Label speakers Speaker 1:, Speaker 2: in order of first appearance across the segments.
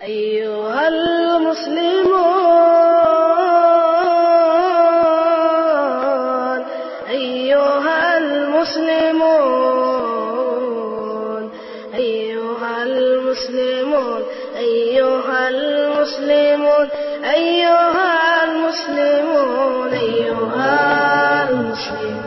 Speaker 1: أيها المسلمون أيها المسلمون أيها المسلمون أيها المسلمون أيها المسلمون أيها المسلمون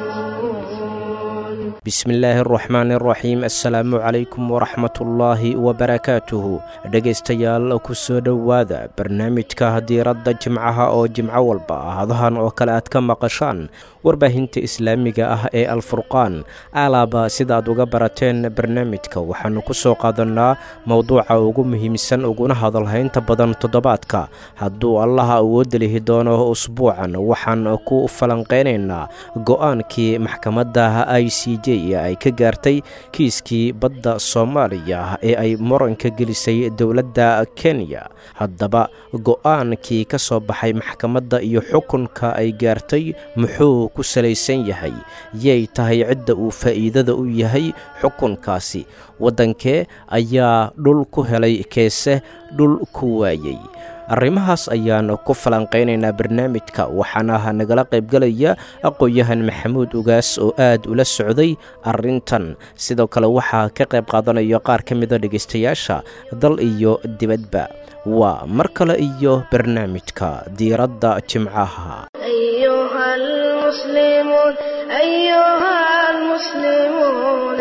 Speaker 2: bismillaahi araxmaan araxiim assalaamu calaykum waraxmatullaahi wabarakaatuhu dhegaystayaal ku soo dhowaada barnaamijka diiradda jimcaha oo jimco walba hadahan oo kale aad ka maqashaan warbaahinta islaamiga ah ee alfurqaan alaaba sidaaad uga barateen barnaamijka waxaannu ku soo qaadannaa mowduuca ugu muhiimsan uguna hadalhaynta badan toddobaadka hadduu allaha awoodda lihi doono usbuucan waxaan ku falanqaynaynaa go'aankii maxkamadda i c j ay ka gaartay kiiskii badda soomaaliya ee ay muranka gelisay dowladda kenya haddaba go'aankii ka soo baxay maxkamadda iyo xukunka ay gaartay muxuu ku salaysan yahay yay tahay cidda uu faa'iidada u yahay xukunkaasi waddankee ayaa dhul ku helay keese dhul ku waayey arrimahaas ayaan ku falanqaynaynaa barnaamijka waxaana nagala qaybgelaya aqoon-yahan maxamuud ugaas oo aad ula socday arrintan sidoo kale waxaa ka qayb qaadanaya qaar ka mida dhegaystayaasha dal iyo dibadba waa mar kale iyo barnaamijka diiradda jimcaha
Speaker 1: أيها المسلمون أيها المسلمون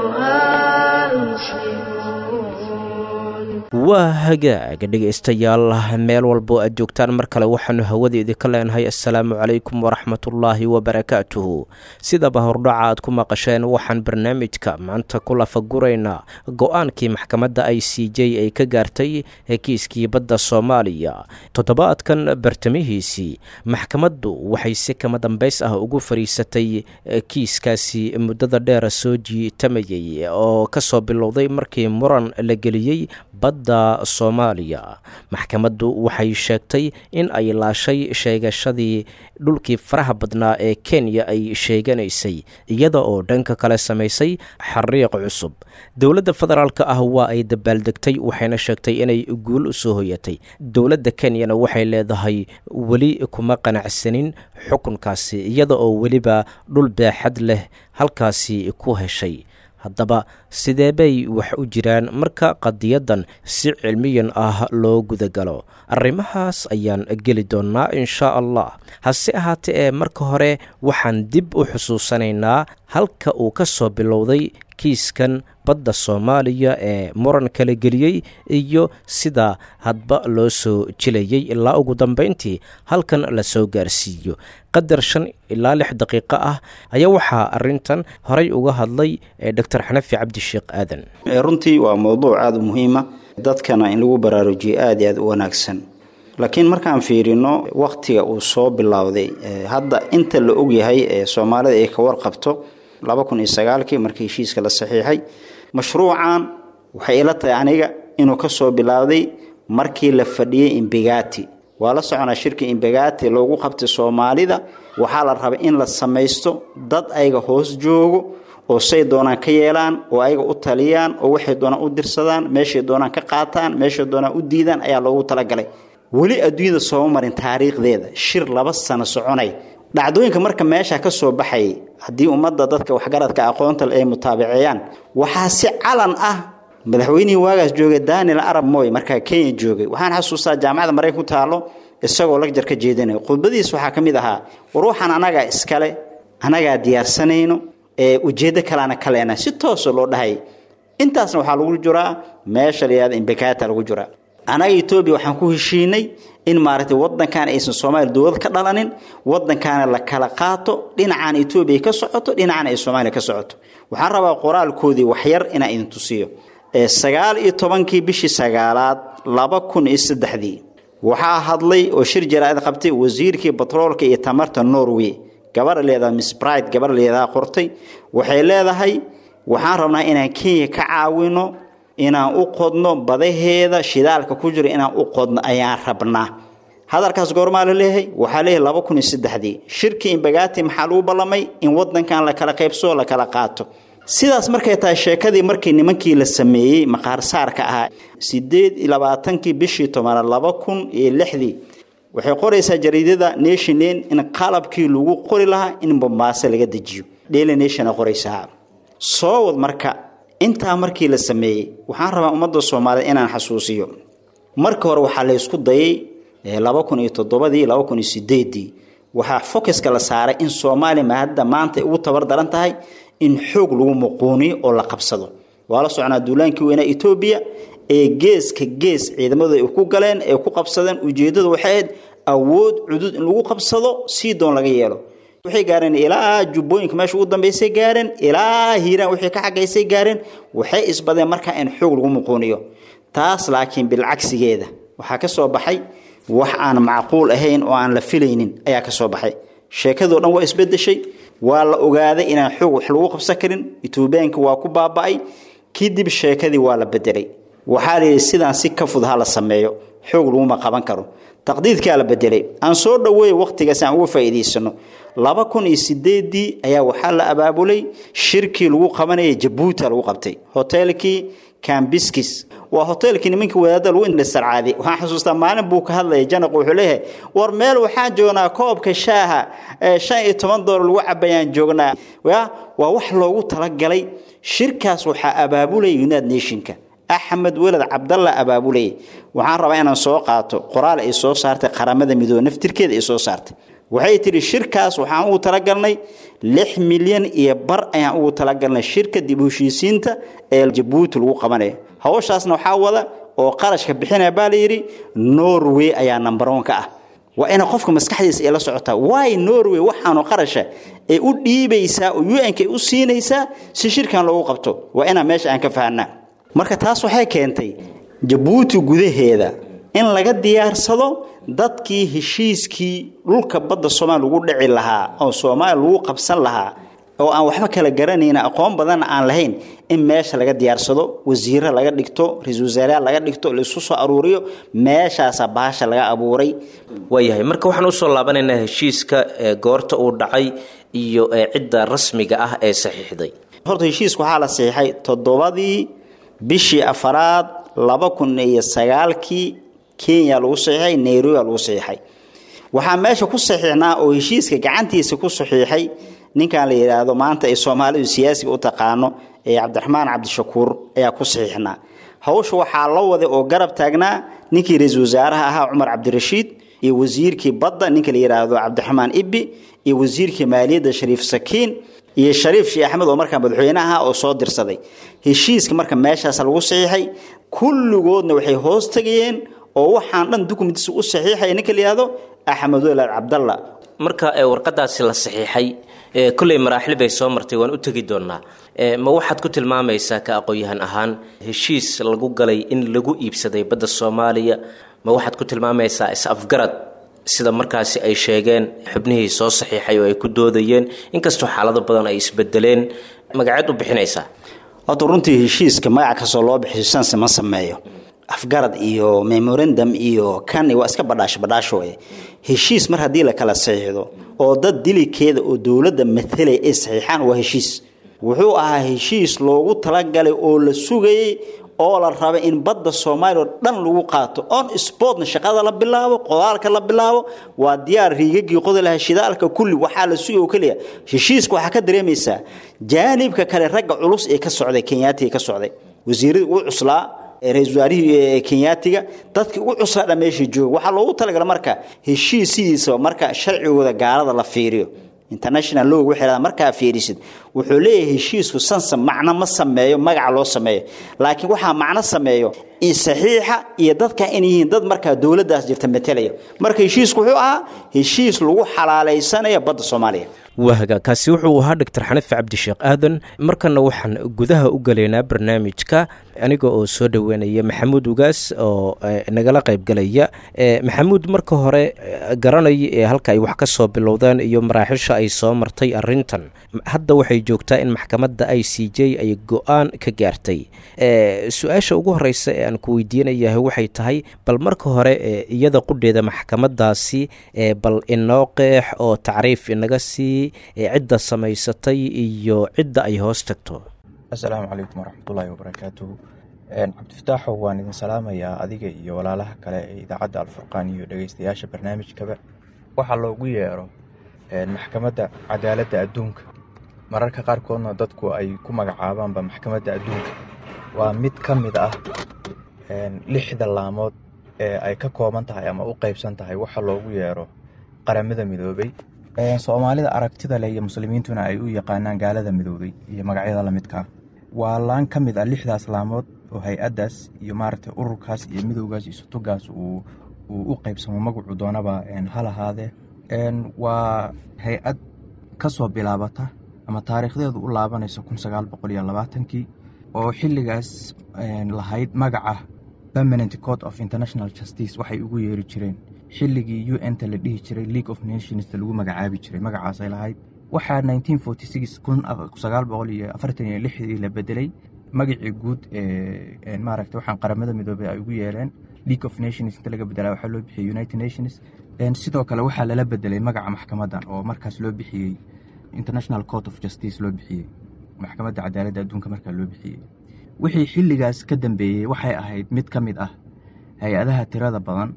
Speaker 1: أيها المسلمون
Speaker 2: waa hagaag dhegaystayaal meel walbo aad joogtaan mar kale waxaannu hawada idinka leenahay assalaamu calaykum waraxmatullaahi wabarakaatuhu sidaba hordhaca aad ku maqasheen waxaan barnaamijka maanta ku lafaguraynaa go'aankii maxkamadda i c j ay ka gaartay kiiskii badda soomaaliya toddobaadkan bartamihiisii maxkamaddu waxay si kama dambays ah ugu fadhiisatay kiiskaasi muddada dheer soo jiitamayay oo ka soo bilowday markii muran la geliyey badda soomaaliya maxkamaddu waxay sheegtay in ay laashay sheegashadii dhulkii faraha badnaa ee kenya ay sheeganaysay iyada oo dhanka kale samaysay xariiq cusub dowladda federaalka ah waa ay dabaaldegtay waxayna sheegtay inay guul u soo hoyatay dowladda kenyana waxay leedahay weli kuma qanacsanin xukunkaasi iyada oo weliba dhul baaxad leh halkaasi ku heshay haddaba sidee bay wax u jiraan marka qadiyadan si cilmiyan ah loo gudagalo arrimahaas ayaan geli doonnaa inshaa allah hase ahaatee ee marka hore waxaan dib u xusuusanaynaa halka uu ka soo bilowday kiiskan badda soomaaliya ee muran kala geliyey iyo sida hadba loo soo jilayay ilaa ugu dambayntii halkan la soo gaarsiiyo qadar shan ilaa lix daqiiqo ah ayaa waxaa arintan horay uga hadlay doctor xanafi cabdisheekh aadan
Speaker 3: runtii waa mowduuc aada u muhiima dadkana in lagu baraarujiyo aada iyo aada u wanaagsan laakiin markaan fiirino wakhtiga uu soo bilowday hadda inta la ogyahay ee soomaalida ay ka warqabto laba kun iyo sagaalkii markii heshiiska la saxiixay mashruucan waxay ila tahay aniga inuu ka soo bilaawday markii la fadhiyey imbegati waa la soconaa shirka imbegati loogu qabtay soomaalida waxaa la rabay in la samaysto dad ayaga hoos joogo oo say doonaan ka yeelaan oo ayaga u taliyaan oo waxay doonaan u dirsadaan meeshay doonaan ka qaataan meeshay doonaan u diidaan ayaa loogu talagalay weli adduunyada sooma marin taariikhdeeda shir laba sano soconay dhacdooyinka marka meesha ka soo baxayay haddii ummadda dadka waxgaradka aqoonta ay mutaabaceeyaan waxaa si calan ah madaxweynihii waagaas joogay daniel arab moy markaa kenya joogay waxaan xasuustaa jaamacadda maraykan ku taalo isagoo lagjar ka jeedinayo khudbadiis waxaa ka mid ahaa waruuxan anagaa iskale anagaa diyaarsanayno ee ujeeddo kaleana ka leena si toosa loo dhahay intaasna waxaa lagu jiraa meesha la yihahda imbekata lagu jiraa anaga etoobiya waxaan ku heshiinay in maaragtay wadankan aysan soomaaliya dowlad ka dhalanin wadankaana la kala qaato dhinacaan etoobiya ka socoto dhinacaan ay soomaaliya ka socoto waxaan rabaa qoraalkoodii waxyar inaan idin tusiyo sagaal iyo tobankii bishii sagaalaad laba kun iyo saddexdii waxaa hadlay oo shir jaraa'id qabtay wasiirkii batroolka iyo tamarta norway gabar leedaha miss bride gabar leedaha qortay waxay leedahay waxaan rabnaa inaan kenya ka caawino inaan u qodno badaheeda shidaalka ku jira inaan u qodno ayaan rabnaa hadalkaas goormaa la leeyahay waxaa leeyahay laba kun iyo saddexdii shirkii imbagati maxaa lagu ballamay in wadankan la kala qaybsoo la kala qaato sidaas markay tahay sheekadii markii nimankii la sameeyey maqaarsaarka ahaa sideed iyo labaatankii bishii tobanaad laba kun iyo lixdii waxay qoraysaa jariidada nationan in qalabkii lagu qori lahaa in bombaaso laga dejiyo daily nationa qoraysaa soo wad marka intaa markii la sameeyey waxaan rabaa ummadda soomaaliya inaan xasuusiyo marka hore waxaa la ysku dayay laba kun iyo toddobadii laba kun iyo sideedii waxaa focuska la saaray in soomaaliya mahadda maanta ay ugu tabar daran tahay in xoog lagu muquuniyo oo la qabsado waa la soconaa duulaankii weynaa etoobiya ee geeska gees ciidamadu ay ku galeen ee ku qabsadeen ujeeddadu waxay ahayd awood cudud in lagu qabsado sii doon laga yeelo waxay gaareen ilaa jubbooyinka meesha ugu dambeysay gaareen ilaa hiiraan wixii ka xagaysay gaareen waxay isbadeen markaa in xoog lagu muquuniyo taas laakiin bilcagsigeeda waxaa ka soo baxay wax aan macquul ahayn oo aan la filaynin ayaa ka soo baxay sheekadoo dhan waa isbedeshay waa la ogaaday inaan xoog wax lagu qabsan karin etoobiyaanka waa ku baaba'ay kadib sheekadii waa la bedelay waxaa la yidhi sidaan si ka fud ha la sameeyo xoog laguma qaban karo taqdiidkaa la bedelay aan soo dhoweey wakhtigaas aan uga faa'iidaysano laba kun iyo sideedii ayaa waxaa la abaabulay shirkii lagu qabanaya jabuuti lagu qabtay hoteelkii cambiskis waa hoteelkii nimankii wadaadda lagu indhasarcaaday waxaan xusuustaa maalin buu ka hadlaya janaq wuxuu leeyahay war meel waxaan joognaa koobka shaaha ee shan iyo toban doolar lagu cabayaan joognaa waa wax loogu talagalay shirkaas waxaa abaabulaya united nationka axmed weled cabdalla abaabulaya waxaan rabaa inaan soo qaato qoraal ay soo saartay qaramada midoobe naftirkeeda ay soo saartay waxay tidhi shirkaas waxaan ugu talagalnay lix milyan iyo bar ayaan ugu talagalnay shirka dib heshiisiinta ee jabuuti lagu qabanaya hawshaasna waxaa wada oo qarashka bixinaya baa layidhi norway ayaa number one ka ah waa ina qofka maskaxdiisa ay la socotaa waay norway waxaanu qarasha ay u dhiibaysaa oo un-ka ay u siinaysaa si shirkan loogu qabto waa inaan meesha aan ka fahanaa marka taas waxay keentay jabuuti gudaheeda in laga diyaarsado dadkii heshiiskii dhulka badda soomaaliya lagu dhici lahaa oo soomaaliya lagu qabsan lahaa oo aan waxba kala garanayna aqoon badanna aan lahayn in meesha laga diyaarsado wasiiro laga dhigto ra-isul wasaarayaal laga dhigto laisku soo aruuriyo meeshaasa baasha laga abuuray
Speaker 2: waayahay marka waxaan usoo laabanaynaa heshiiska goorta uu dhacay iyo cidda rasmiga ah ee saxiixday
Speaker 3: horta heshiiska waxaa la saxiixay toddobadii bishii afaraad laba kun iyo sagaalkii kenya lagu saxiixay nairobi lagu saxiixay waxaa meesha ku saxiixnaa oo heshiiska gacantiisa ku saxiixay ninkan la yidhaahdo maanta ay soomaalidu siyaasiga u taqaano ee cabdiraxmaan cabdishakuur ayaa ku saxiixnaa hawsha waxaa la waday oo garab taagnaa ninkii ra-iisul wasaaraha ahaa cumar cabdirashiid iyo wasiirkii badda ninka la yidhaahdo cabdiraxmaan ibbi iyo wasiirkii maaliyadda shariif sakiin iyo shariif sheekh axmed oo markaa madaxweyne ahaa oo soo dirsaday heshiiska marka meeshaas lagu saxiixay kulligoodna waxay hoos tegayeen oo waxaan dhan dukumentiisa u saxiixaya ninka la yidhahdo axmed welaad cabdalla
Speaker 2: marka warqadaasi la saxiixay kolley maraaxil bay soo martay waan u tegi doonaa ma waxaad ku tilmaamaysaa ka aqoon-yahan ahaan heshiis lagu galay in lagu iibsaday badda soomaaliya ma waxaad ku tilmaamaysaa is-afgarad sida markaasi ay sheegeen xubnihii soo saxiixay oo ay ku doodayeen inkastoo xaalado badan ay isbedeleen magaceed u bixinaysaa
Speaker 3: horta runtii heshiiska magac kastoo loo bixiyo sanse ma sameeyo afgarad iyo memorandum iyo kan waa iska badhaasho badhaasho wey heshiis mar haddii la kala saxiixdo oo dad dilikeeda oo dowladda matalay ay saxiixaan waa heshiis wuxuu ahaa heshiis loogu talagalay oo la sugayey oo la rabay in badda soomaaliya oo dhan lagu qaato on sportna shaqada la bilaabo qodaalka la bilaabo waa diyaar riigagii qodi lahaa shidaalka kulli waxaa la sugay oo keliya heshiiska waxaa ka dareemaysaa jaanibka kale ragga culus ee ka socday kenyaatiga ka socday wasiiradii ugu cuslaa ra-isul wasaarihii kenyaatiga dadkii ugu cuslaa dha meesha jooga waxaa loogu talagala marka heshiis sidiisaba marka sharcigooda gaalada la fiiriyo international log waxay markaa fiirisid wuxuu leeyahay heshiisku sansa macno ma sameeyo magaca loo sameeyo laakiin waxaa macno sameeyo saxiixa iyo dadka in yihiin dad markaa dowladdaas jirta matalaya marka heshiisku wuxuu ahaa heshiis lagu xalaalaysanayo badda soomaaliya
Speaker 2: waaga kaasi wuxuu ahaa doctor xanife cabdisheekh aadan markana waxaan gudaha u galaynaa barnaamijka aniga oo soo dhoweynaya maxamuud ugaas oo nagala qaybgalaya maxamuud marka hore garanaya ee halka ay wax ka soo bilowdeen iyo maraaxisha ay soo martay arintan hadda waxay joogtaa in maxkamadda i c j ay go-aan ka gaartay su-aasha ugu horeysa ee aan ku weydiinayahay waxay tahay bal marka hore iyada qudheeda maxkamadaasi bal inoo qeex oo tacriif inaga sii cidda samaysatay iyo cidda ay hoos tagto
Speaker 4: assalaamu calaykum waraxmatullaahi wabarakaatuhu cabdifataaxow waan idin salaamayaa adiga iyo walaalaha kale ee idaacadda alfurqaan iyo dhegeystayaasha barnaamijkaba waxaa loogu yeero maxkamadda cadaaladda adduunka mararka qaarkoodna dadku ay ku magacaabaanba maxkamadda adduunka waa mid ka mid ah lixda laamood ee ay ka kooban tahay ama u qeybsan tahay waxa loogu yeero qaramada midoobay soomaalida aragtida leh iyo muslimiintuna ay u yaqaanaan gaalada midoobay iyo magacyada lamidkaa waa laan ka mid ah lixdaas laamood oo hay-addaas iyo maaragtay ururkaas iyo midowgaas iyo sutugaas uu u qeybsamo magacu doonaba hal ahaadee waa hay-ad ka soo bilaabata ama taariikhdeedu u laabanayso kun sagaal boqol iyo labaatankii oo xilligaas lahayd magaca permanent court of international justice waxay ugu yeeri jireen xilligii u n ta la dhihi jiray league of nations lagu magacaabi jiray magacaasay lahayd waxaa nineteen forty six kun sagaal boqol iyo afartan iyo lixdii la bedelay magacii guud ee maaragta waxaan qaramada midoobay ay ugu yeereen league of nations inta laga bedelaa waxaa loo bixiyey united nations sidoo kale waxaa lala bedelay magaca maxkamadan oo markaas loo bixiyey international court of justice loo bixiyey maxkamadda cadaaladda adduunka markaa loo bixiyey wixii xilligaas ka dambeeyey waxay ahayd mid ka mid ah hay-adaha tirada badan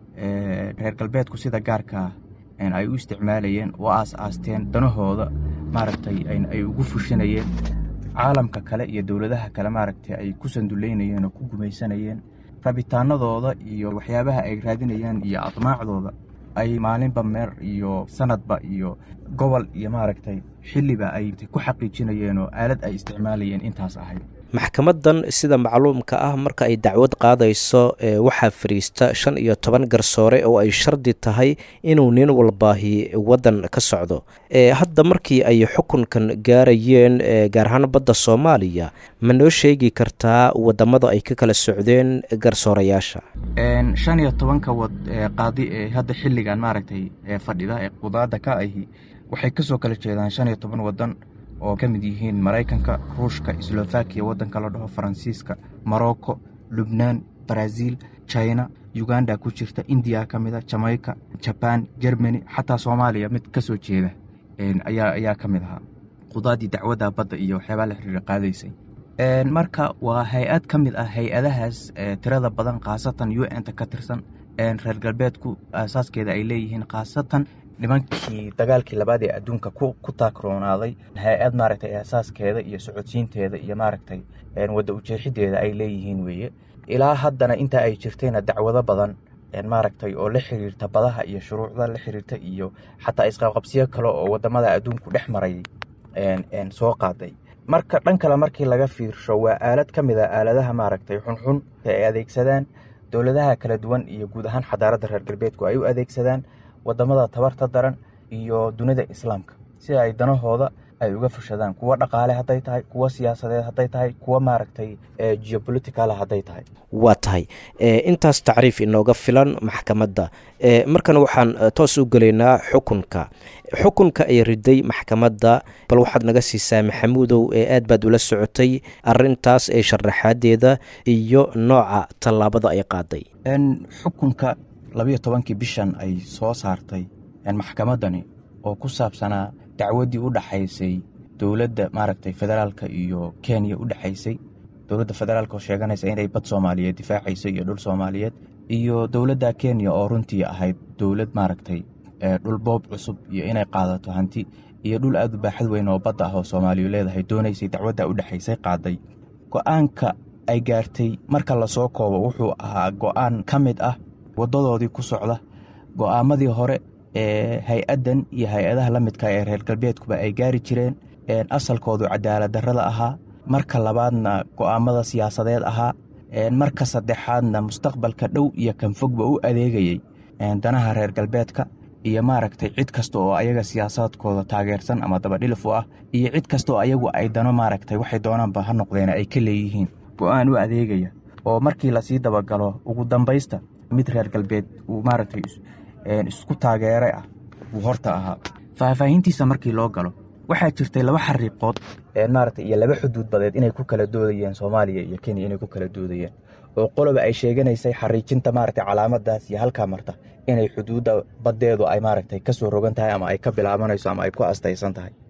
Speaker 4: reer galbeedku sida gaarkaa ay u isticmaalayeen oo aas-aasteen danahooda maaragtay ay ugu fushanayeen caalamka kale iyo dowladaha kale maaragtay ay ku sanduleynayeen oo ku gumaysanayeen rabitaanadooda iyo waxyaabaha ay raadinayaan iyo admaacdooda ay maalinba meer iyo sanadba iyo gobol iyo maaragtay xilliba ay ku xaqiijinayeen oo aalad ay isticmaalayeen intaas ahayd
Speaker 2: maxkamadan sida macluumka ah marka ay dacwad qaadayso waxaa fariista shan iyo toban garsoore oo ay shardi tahay inuu nin walbaahi waddan ka socdo hadda markii ay xukunkan gaarayeen gaar ahaan badda soomaaliya ma noo sheegi kartaa wadamada ay ka kala socdeen garsoorayaasha
Speaker 4: shan iyo tobanka qaadi ee hadda xilligan maaragtay fadhida ee qudaada ka ahi waxay kasoo kala jeedaan shan iyo toban wadan oo ka mid yihiin maraykanka ruushka slovakiya waddanka la dhaho faransiiska morocco lubnaan brazil china uganda ku jirta indiya ka mid a jamaica jaban germany xataa soomaaliya mid ka soo jeeda ayaa ka mid ahaa qudaadii dacwadda badda iyo waxyaabaa la xiriira qaadaysay marka waa hay-ad ka mid ah hay-adahaas tirada badan khaasatan u n ta ka tirsan reer galbeedku aasaaskeeda ay leeyihiin khaasatan nimankii dagaalkii labaad ee adduunka ku taakroonaaday hay-ad maaragtay aasaaskeeda iyo socodsiinteeda iyo maaragtay wadda ujeexideeda ay leeyihiin weeye ilaa haddana inta ay jirtayna dacwado badan maaragtay oo la xiriirta badaha iyo shuruucda la xiriirta iyo xataa isqabqabsiyo kale oo wadamada adduunku dhex marayay soo qaaday marka dhan kale markii laga fiirsho waa aalad ka mid a aaladaha maaragtay xunxun ay adeegsadaan dowladaha kala duwan iyo guud ahaan xadaaradda reer galbeedku ay u adeegsadaan wadamada tabarta daran iyo dunida islaamka si ay danahooda ay uga fushadaan kuwa dhaqaale hadday tahay kuwa siyaasadeed hadday tahay kuwa maaragtay geopoliticala hadday tahay
Speaker 2: waa tahay intaas tacriif inooga filan maxkamadda markan waxaan toos u gelaynaa xukunka xukunka ay riday maxkamadda bal waxaad naga siisaa maxamuudow ee aad baad ula socotay arintaas ee sharaxaadeeda iyo nooca tallaabada ay qaaday
Speaker 4: xukunka labiyo tobankii bishan ay soo saartay maxkamadani oo ku saabsanaa dacwaddii u dhaxaysay dowladda maaragtay federaalka iyo kenya u dhexaysay dowladda federaalka oo sheeganaysa inay bad soomaaliyeed difaacayso iyo dhul soomaaliyeed iyo dowladda kenya oo runtii ahayd dowlad maaragtay dhul boob cusub iyo inay qaadato hanti iyo dhul aad u baaxad weyn oo badda ah oo soomaaliyu leedahay doonaysay dacwadda u dhexaysay qaaday go-aanka ay gaartay marka lasoo koobo wuxuu ahaa go-aan ka mid ah waddadoodii ku socda go-aamadii hore ee hay-addan iyo hay-adaha la midka ee reer galbeedkuba ay gaari jireen asalkoodu cadaalad darrada ahaa marka labaadna go-aamada siyaasadeed ahaa marka saddexaadna mustaqbalka dhow iyo kan fogba u adeegayey danaha reer galbeedka iyo maaragtay cid kasta oo ayaga siyaasaadkooda taageersan ama dabadhilif u ah iyo cid kasta oo ayagu ay dano maaragtay waxay doonaanba ha noqdeen ay ka leeyihiin go-aan u adeegaya oo markii lasii dabagalo ugu dambaysta mid reer galbeed uu maaragtay isku taageeray ah uu horta ahaa faahfaahintiisa markii loo galo waxaa jirtay laba xariiqood maaragtay iyo laba xuduud badeed inay ku kala doodayeen soomaaliya iyo kenya inay ku kala doodayeen oo qoloba ay sheeganaysay xariijinta maaragtay calaamadaas iyo halkaa marta inay xuduudda baddeedu ay maaragtay ka soo rogan tahay ama ay ka bilaabanayso ama ay ku astaysan tahay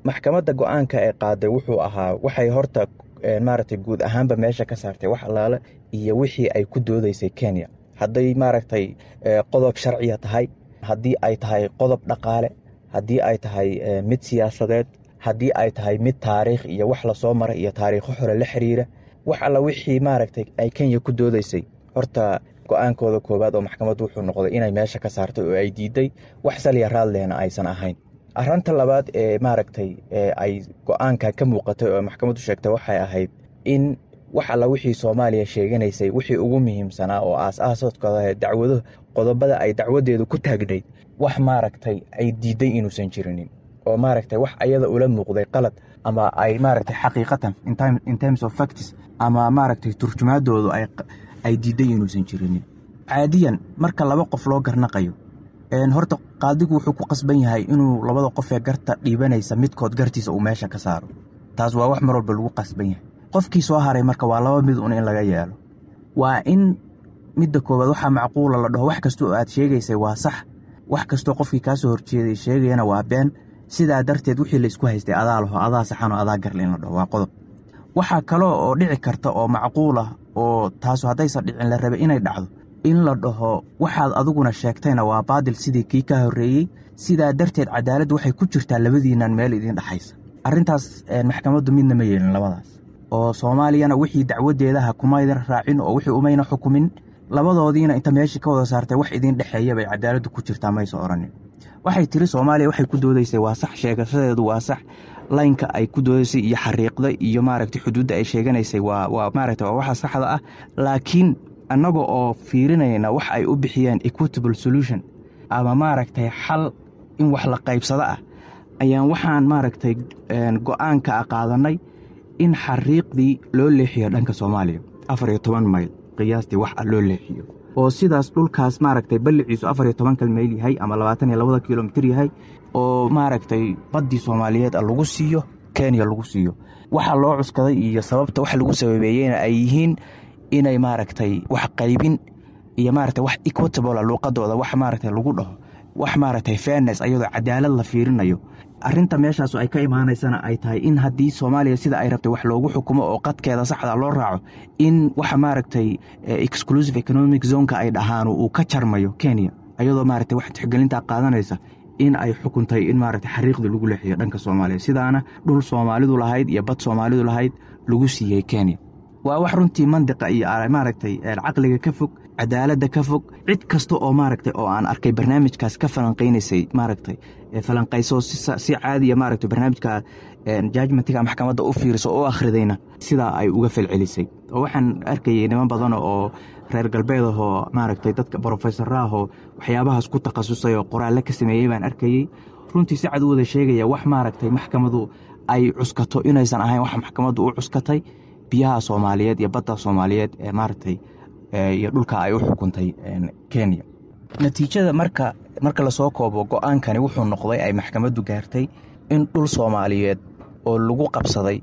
Speaker 4: maxkamadda go-aanka ee qaaday wuxuu ahaa waxay horta maaragtay guud ahaanba meesha ka saartay wax allaale iyo wixii ay ku doodaysay kenya hadday maaragtay qodob sharciya tahay haddii ay tahay qodob dhaqaale haddii ay tahay mid siyaasadeed haddii ay tahay mid taariikh iyo wax lasoo maray iyo taariikho hore la xiriira wax alla wixii maaragtay ay kenya ku doodaysay horta go-aankooda koowaad oo maxkamaddu wuxuu noqday inay meesha ka saartay oo ay diiday wax saliya raadlehna aysan ahayn arrinta labaad ee maaragtay ay go-aanka ka muuqatay oo maxkamaddu sheegtay waxay ahayd in wax alla wixii soomaaliya sheeganaysay wixii ugu muhiimsanaa oo aas-aasoodkooda dacwado qodobada ay dacwadeedu ku taagnayd wax maaragtay ay diiday inuusan jirinin oo maaragtay wax ayada ula muuqday qalad ama ay maaragtay xaqiiqatan in terms of facts ama maaragtay turjumaadoodu ay diiday inuusan jirinin caadiyan marka laba qof loo garnaqayo horta qaadigu wuxuu ku qasban yahay inuu labada qof ee garta dhiibanaysa midkood gartiisa uu meesha ka saaro taas waa wax mar walba lagu qasban yahay qofkii soo haray marka waa laba mid un in laga yeelo waa in midda koowaad waxaa macquula la dhaho wax kasta oo aad sheegaysay waa sax wax kastoo qofkii kaa soo horjeeday sheegayana waa been sidaa darteed wixii laysku haystay adaa laho adaa saxanoo adaa garle in la dhaho waa qodob waxaa kaloo oo dhici karta oo macquul ah oo taasu haddaysan dhicin la rabay inay dhacdo in la dhaho waxaad adiguna sheegtayna waa baadil sidii kii ka horreeyey sidaa darteed cadaaladdu waxay ku jirtaa labadiinnan meel idiin dhexaysa arrintaas maxkamaddu midna ma yeelin labadaas oo soomaaliyana wixii dacwadeedaha kumaydan raacin oo wixii umayna xukumin labadoodiina inta meeshii ka wada saartay wax idiin dhexeeya bay cadaaladdu ku jirtaa maysa odhanin waxay tiri soomaaliya waxay ku doodaysay waa sax sheegashadeedu waa sax laynka ay ku doodaysay iyo xariiqda iyo maaragtay xuduudda ay sheeganaysay waa waa maaragtay waa waxa saxda ah laakiin annaga oo fiirinayna wax ay u bixiyeen equitable solution ama maaragtay xal in wax la qaybsado ah ayaan waxaan maaragtay go-aanka a qaadannay in xariiqdii loo leexiyo dhanka soomaaliya afar iyo toban mayl qiyaastii wax a loo leexiyo oo sidaas dhulkaas maaragtay balliciisu afar iyo tobanka mayl yahay ama labaatan iyo labada kilomitir yahay oo maaragtay baddii soomaaliyeed lagu siiyo kenya lagu siiyo waxa loo cuskaday iyo sababta wax lagu sababeeyeyna ay yihiin inay maaragtay wax qaybin iyo maaragtay wax equitable luuqadooda wax maaragtay lagu dhaho wax maaragtay fairness ayadoo cadaalad la fiirinayo arrinta meeshaas ay ka imaanaysana ay tahay in haddii soomaaliya sida ay rabtay wax loogu xukumo oo qadkeeda saxda loo raaco in waxa maaragtay exclusive economic zoneka ay dhahaan uu ka jarmayo kenya ayadoo maaragtay wax tixgelintaa qaadanaysa in ay xukuntay in maaragtay xariiqdii lagu leexiyo dhanka soomaaliya sidaana dhul soomaalidu lahayd iyo bad soomaalidu lahayd lagu siiyey kenya waa wax runtii mandiqa iyo maaragtay caqliga ka fog cadaaladda ka fog cid kasta oo maaragtay oo aan arkay barnaamijkaas ka falanqaynaysay maaragtay falanqayso si caadiya maaragtay barnaamijka jajmentiga maxkamadda u fiiriso oo u akhridayna sidaa ay uga falcelisay oo waxaan arkayay niman badan oo reer galbeed ahoo maaragtay dadka brofesora ahoo waxyaabahaas ku takhasusay oo qoraalle ka sameeyey baan arkayey runtii si cad u wada sheegaya wax maaragtay maxkamadu ay cuskato inaysan ahayn wax maxkamaddu u cuskatay biyaha soomaaliyeed iyo badda soomaaliyeed ee maaragtay iyo dhulka ay u xukuntay kenya natiijada marka marka lasoo koobo go-aankani wuxuu noqday ay maxkamaddu gaartay in dhul soomaaliyeed oo lagu qabsaday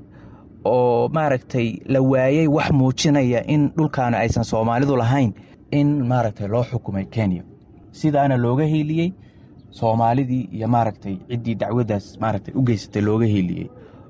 Speaker 4: oo maaragtay la waayey wax muujinaya in dhulkaani aysan soomaalidu lahayn in maaragtay loo xukumay kenya sidaana looga hiiliyey soomaalidii iyo maaragtay ciddii dacwaddaas maaragtay u geysatay looga hiiliyey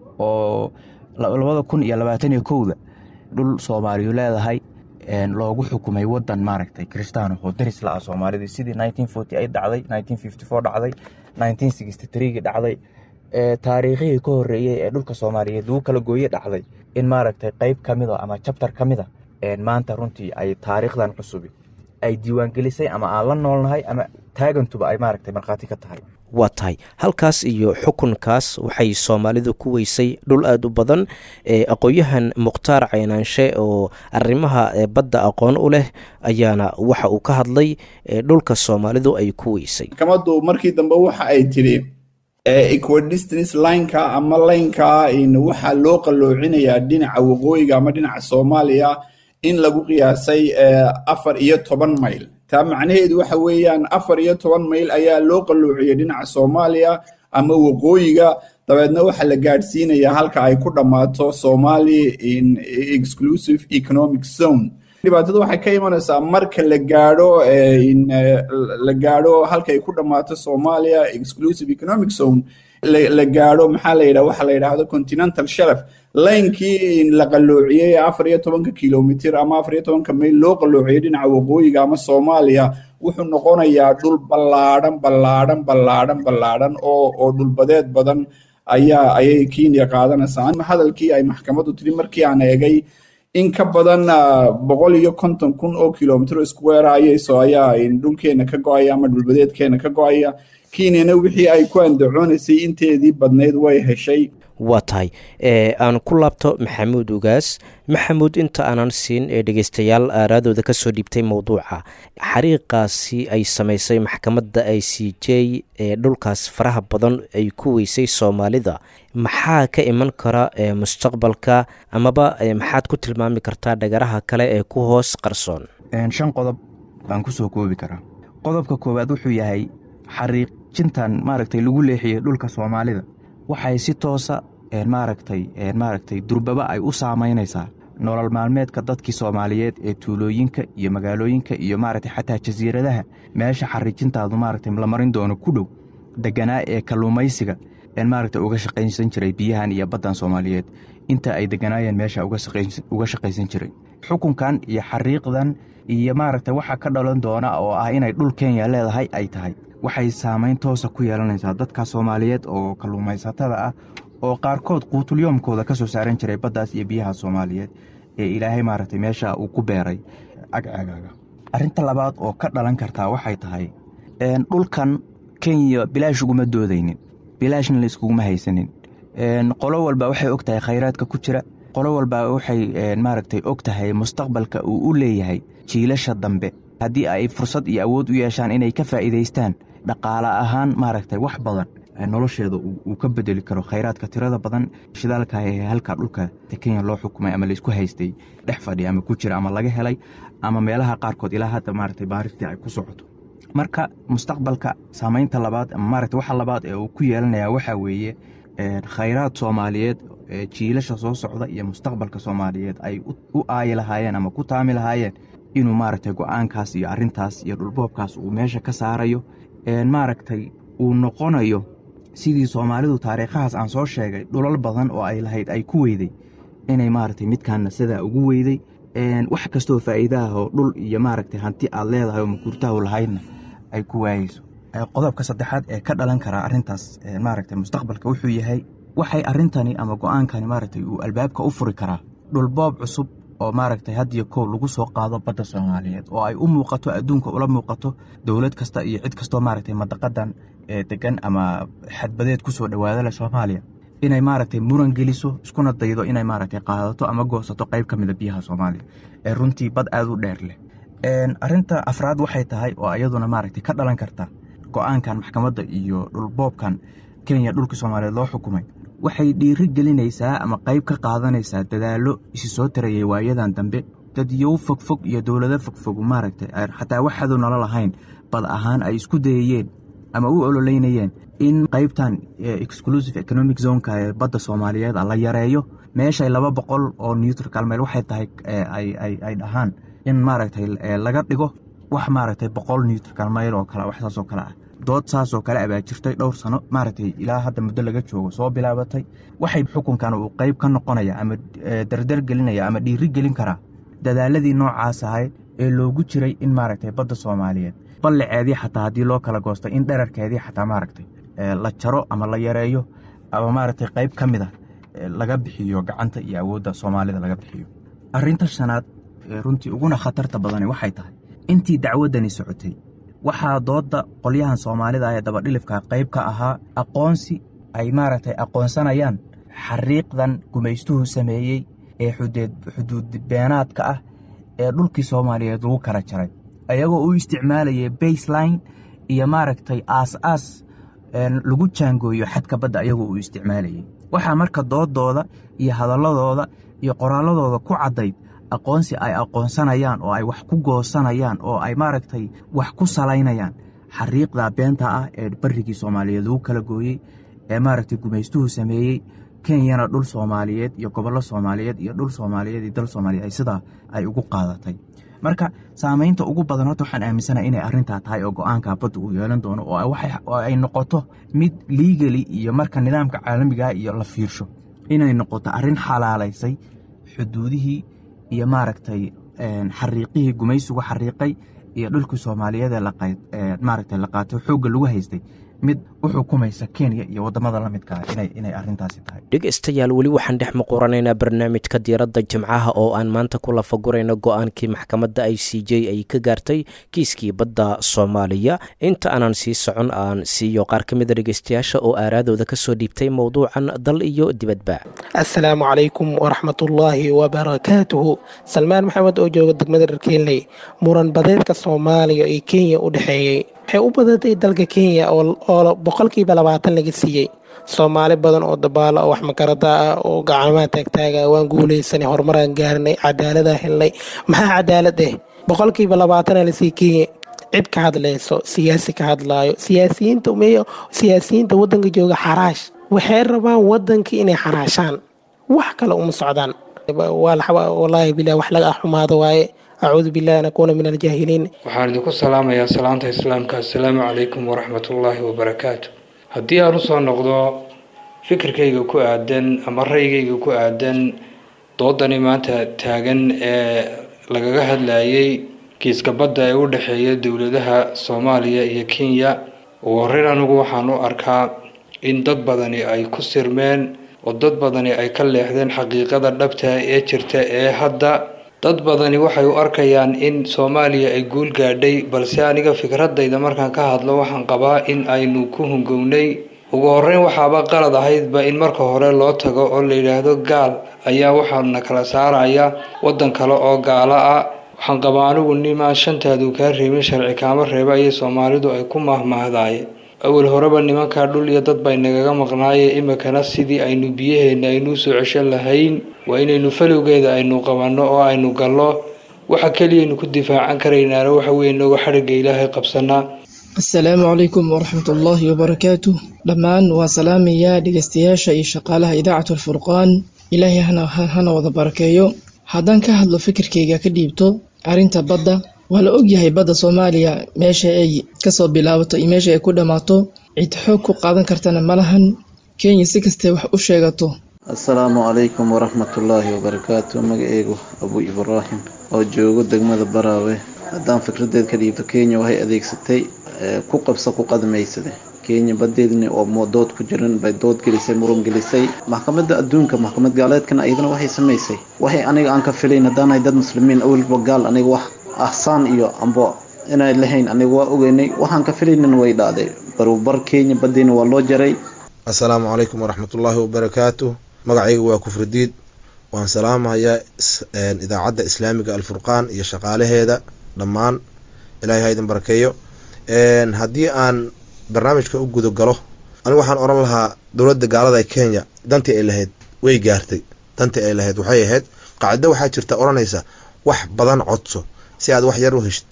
Speaker 4: oo labada kun iyo labaatan iyo kowda dhul soomaaliyu leedahay loogu xukumay wadan maaragtay kristaano oo daris la ah soomaalidii sidii nineteen forty eight dhacday nineteen fifty four dhacday nineteen sixty threegi dhacday taariikhihii ka horreeyey ee dhulka soomaaliyeed lagu kala gooye dhacday in maaragtay qeyb ka mida ama jabtar ka mida maanta runtii ay taariikhdan cusubi ay diiwaangelisay ama aan la noolnahay ama taagantuba ay maaragtay markhaati ka tahay
Speaker 2: waa tahay halkaas iyo xukunkaas waxay soomaalidu ku weysay dhul aada u badan aqoon-yahan mukhtaar caynaanshe oo arrimaha badda aqoon u leh ayaana waxa uu ka hadlay dhulka soomaalidu ay ku weysay
Speaker 5: maxkamaddu markii dambe waxa ay tidhi equidistance lineka ama laynka waxaa loo qalloocinayaa dhinaca waqooyiga ama dhinaca soomaaliya in lagu qiyaasay afar iyo toban mayl taa macnaheedu waxa weeyaan afar iyo toban mayl ayaa loo qalloociyey dhinaca soomaaliya ama waqooyiga dabeedna waxaa la gaadhsiinayaa halka ay ku dhammaato somali in exclusive economic zone dhibaatada waxay ka imanaysaa marka la gaadho la gaadho halkay ku dhammaato soomaaliya exclusive economic zone la gaadho maxaa la yidhaha waxa la yidhaahdo continental shelf laynkii la qalloociyey afar iyo tobanka kilomitir ama afar iyo tobanka mayl loo qalloociyey dhinaca waqooyiga ama soomaaliya wuxuu noqonayaa dhul ballaadhan ballaadhan ballaadhan ballaadhan oo oo dhulbadeed badan ayaa ayay kenya qaadanaysaa hadalkii ay maxkamaddu tiri markii aan eegay in ka badan boqol iyo konton kun oo kilomitr square ayayso ayaa dhulkeena ka go-aya ama dhulbadeedkeena ka go-aya kenyana wixii ay ku andacoonaysay inteedii badnayd way heshay
Speaker 2: waa tahay aan ku laabto maxamuud ugaas maxamuud inta aanan siin ee dhegeystayaal aaraadooda kasoo dhiibtay mowduuca xariiqaasi ay samaysay maxkamadda i c j ee dhulkaas faraha badan ay ku weysay soomaalida maxaa ka iman kara mustaqbalka amaba maxaad ku tilmaami kartaa dhagaraha kale ee ku hoos qarsoon
Speaker 4: shan qodob baan kusoo koobi karaa qodobka koowaad wuxuu yahay xariiqjintan maaragtay lagu leexiyey dhulka soomaalida waxay si toosa maaragtay maaragtay durbaba ay u saamaynaysaa nolol maalmeedka dadkii soomaaliyeed ee tuulooyinka iyo magaalooyinka iyo maaragtay xataa jasiiradaha meesha xariijintaadu maaragtay la marin doono ku dhow deganaa ee kalluumaysiga maaragtay uga shaqaysan jiray biyahan iyo baddan soomaaliyeed inta ay deganaayeen meesha uga shaqaysan jiray xukunkan iyo xariiqdan iyo maaragtay waxa ka dhalan doona oo ah inay dhul kenya leedahay ay tahay waxay saamayn toosa ku yeelanaysaa dadka soomaaliyeed oo kalluumaysatada ah oo qaarkood quutulyoomkooda ka soo saaran jiray baddaas iyo biyaha soomaaliyeed ee ilaahay maaragtay meesha uu ku beeray agcagaaga arrinta labaad oo ka dhalan kartaa waxay tahay dhulkan kenya bilaash uguma doodaynin bilaashna la iskuguma haysanin qolo walba waxay og tahay khayraadka ku jira qolo walba waxay maaragtay og tahay mustaqbalka uu u leeyahay jiilasha dambe haddii ay fursad iyo awood u yeeshaan inay ka faa'iidaystaan dhaqaale ahaan maaragtay wax badan nolosheeda uu ka bedeli karo khayraadka tirada badan shidaalka ee halka dhulka kenya loo xukumay ama laysku haystay dhex fadhi ama ku jira ama laga helay ama meelaha qaarkood ilaa hadda maaragtay baaristii ay ku socoto marka mustaqbalka saamaynta labaad ama maaragtay waxa labaad ee uu ku yeelanaya waxaa weeye khayraad soomaaliyeed jiilasha soo socda iyo mustaqbalka soomaaliyeed ay u aayi lahaayeen ama ku taami lahaayeen inuu maaragtay go-aankaas iyo arrintaas iyo dhulboobkaas uu meesha ka saarayo maaragtay uu noqonayo sidii soomaalidu taariikhahaas aan soo sheegay dhulal badan oo ay lahayd ay ku weyday inay maaragtay midkaanna sidaa ugu weyday wax kastoo faa'iidaah oo dhul iyo maaragtay hanti aad leedahay oo makuurtahu lahaydna ay ku waayeyso qodobka saddexaad ee ka dhalan karaa arrintaas maaragtay mustaqbalka wuxuu yahay waxay arrintani ama go-aankani maaragtay uu albaabka u furi karaa dhulboob cusub oo maaragtay hadiyo kow lagu soo qaado badda soomaaliyeed oo ay u muuqato adduunka ula muuqato dowlad kasta iyo cid kastoo maaragtay madaqadan ee degan ama xadbadeed kusoo dhowaada leh soomaaliya inay maaragtay muran geliso iskuna daydo inay maaragtay qaadato ama goosato qayb ka mida biyaha soomaaliya ee runtii bad aada u dheer leh arrinta afraad waxay tahay oo iyaduna maaragtay ka dhalan karta go-aankan maxkamadda iyo dhulboobkan kenya dhulka soomaaliyeed loo xukumay waxay dhiiri gelinaysaa ama qayb ka qaadanaysaa dadaallo isi soo tarayay waayadan dambe dadyow fogfog iyo dowlado fogfog maaragtay xataa waxaadu nolo lahayn bad ahaan ay isku dayayeen ama u ololeynayeen in qaybtan exclusive economic zoneka ee badda soomaaliyeed la yareeyo meeshay laba boqol oo newtrcal meel waxay tahay ay dhahaan in maaragtay laga dhigo wax maaragtay boqol newtrcal mayl oo kale wax saasoo kale ah dood saasoo kale abaa jirtay dhowr sano maaragtay ilaa hadda muddo laga joogo soo bilaabatay waxay xukunkan uu qayb ka noqonaya ama dardar gelinaya ama dhiiri gelin karaa dadaaladii noocaas ahayd ee loogu jiray in maaragtay badda soomaaliyeed ballaceedii xataa haddii loo kala goosto in dherarkeedii xataa maaragtay la jaro ama la yareeyo ama maaragtay qayb ka mid a laga bixiyo gacanta iyo awoodda soomaalida laga bixiyo arrinta shanaad runtii uguna khatarta badani waxay tahay intii dacwaddani socotay waxaa doodda qolyahan soomaalida ah ee dabadhilifka qayb ka ahaa aqoonsi ay maaragtay aqoonsanayaan xariiqdan gumaystuhu sameeyey ee xuduud beenaadka ah ee dhulkii soomaaliyeed lagu kala jaray ayagoo u isticmaalayay baseline iyo maaragtay aas aas lagu jaangooyo xadka badda ayagoo uu isticmaalayay waxaa marka doodooda iyo hadalladooda iyo qoraalladooda ku caddayd aqoonsi ay aqoonsanayaan oo ay wax ku goosanayaan oo ay maaragtay wax ku salaynayaan xariiqda beenta ah ee barrigii soomaaliyeed lagu kala gooyey ee maaragtay gumaystuhu sameeyey kenyana dhul soomaaliyeed iyo gobollo soomaaliyeed iyo dhul soomaaliyeed iyo dal soomaaliyeed ay sidaa ay ugu qaadatay marka saameynta ugu badan horta waxaan aaminsanaha inay arrintaa tahay oo go-aanka badda uu yeelan doono oo ay noqoto mid liigali iyo marka nidaamka caalamiga iyo la fiirsho inay noqoto arrin xalaalaysay xuduudihii iyo maaragtay xariiqihii gumaysigu xariiqay iyo dhulkii soomaaliyeed ee maaragtay la qaatay xoogga lagu haystay mid u xukumaysa kenya iyo wadamada la midkaa inay arintaasi tahay
Speaker 2: dhegeystayaal weli waxaan dhex muquranaynaa barnaamijka diiradda jimcaha oo aan maanta ku lafagurayno go-aankii maxkamadda i c j ay ka gaartay kiiskii badda soomaaliya inta aanan sii socon aan siiyo qaar ka mida dhegeystayaasha oo aaraadooda kasoo dhiibtay mowduucan dal iyo dibadba
Speaker 6: assalaamu calaykum waraxmatullaahi wabarakaatuhu salmaan maxamed oo jooga degmada dharkeenley muran badeedka soomaaliya iyo kenya u dhexeeyey waxay u badatay dalka kenya oo boqolkiiba labaatan laga siiyey soomaali badan oo dabaalo oo wax makarada ah oo gacamaha taagtaaga waan guulaysanay horumaraan gaarnay cadaaladaan helnay maxaa cadaalad eh boqolkiiba labaatana lasii kenya cid ka hadlayso siyaasi ka hadlaayo siyaasiyiinta meeyo siyaasiyiinta waddanka jooga xaraash waxay rabaan waddankii inay xaraashaan wax kale uma socdaan wallaahi bilah wax laga xumaado waaye acuudu billahi an akuuna min aljaahiliin
Speaker 7: waxaan idinku salaamayaa salaanta islaamka assalaamu calaykum waraxmatullaahi wabarakaatu haddii aan usoo noqdo fikirkayga ku aadan ama raygayga ku aadan doodani maanta taagan ee lagaga hadlayay kiiska badda ee u dhexeeya dowladaha soomaaliya iyo kenya ugu horreyn anigu waxaan u arkaa in dad badani ay ku sirmeen oo dad badani ay ka leexdeen xaqiiqada dhabta ee jirta ee hadda dad badani waxay u arkayaan in soomaaliya ay guul gaadhay balse aniga fikradayda markaan ka hadlo waxaan qabaa in aynu ku hungownay ugu horreyn waxaaba qalad ahaydba in marka hore loo tago oo la yidhaahdo gaal ayaa waxaana kala saaraya waddan kale oo gaalo ah waxaan qabaa anigu nimaan shantaadu kaa reebin sharci kaama reeba ayay soomaalidu ay ku mahmahdaayeen awal horeba nimankaa dhul iyo dad bay nagaga maqnaaye imikana sidii aynu biyaheenna aynuu soo ceshan lahayn waa inaynu falowgeeda aynu qabanno oo aynu gallo waxa keliyaynu ku difaacan karaynaana waxa weeye inagoo xadhigga ilaahay qabsanaa
Speaker 8: assalaamu calaykum waraxmatullaahi wabarakaatu dhammaan waa salaamayaa dhegeystayaasha iyo shaqaalaha idaacatu alfurqaan ilaahay hana wada barakeeyo haddaan ka hadlo fikirkayga ka dhiibto arrinta badda waa la ogyahay badda soomaaliya meesha ay kasoo bilaabato iyo meesha ay ku dhammaato cid xoog ku qaadan kartana ma lahan kenya si kastee wax u sheegato
Speaker 9: assalaamu calaykum waraxmatullaahi wabarakaatu magaceygu abu ibraahim oo joogo degmada baraawe haddaan fikradeed ka dhiibto kenya waxay adeegsatay ku qabsa ku qadmaysade kenya badeedni oo dood ku jiran bay dood gelisay muran gelisay maxkamadda adduunka maxkamad gaaleedkana iyadana waxay samaysay waxay aniga aan ka filayn haddaanahay dad muslimiin awalba gaal aniga wax ahsaan iyo ambo inay lahayn aniga waa ogeynay waxaan ka filaynin way dhacday barubar kenya badeena waa loo jaray
Speaker 10: assalaamu calaykum waraxmatullaahi wabarakaatu magacayga waa kufridiid waan salaamahayaa idaacadda islaamiga alfurqaan iyo shaqaalaheeda dhammaan ilaahay ha idin barakeeyo haddii aan barnaamijka u guda galo anigu waxaan odhan lahaa dowladda gaalada ee kenya dantii ay lahayd way gaartay dantii ay lahayd waxay ahayd qaacido waxaa jirta odhanaysa wax badan codso si aad wax yar u heshid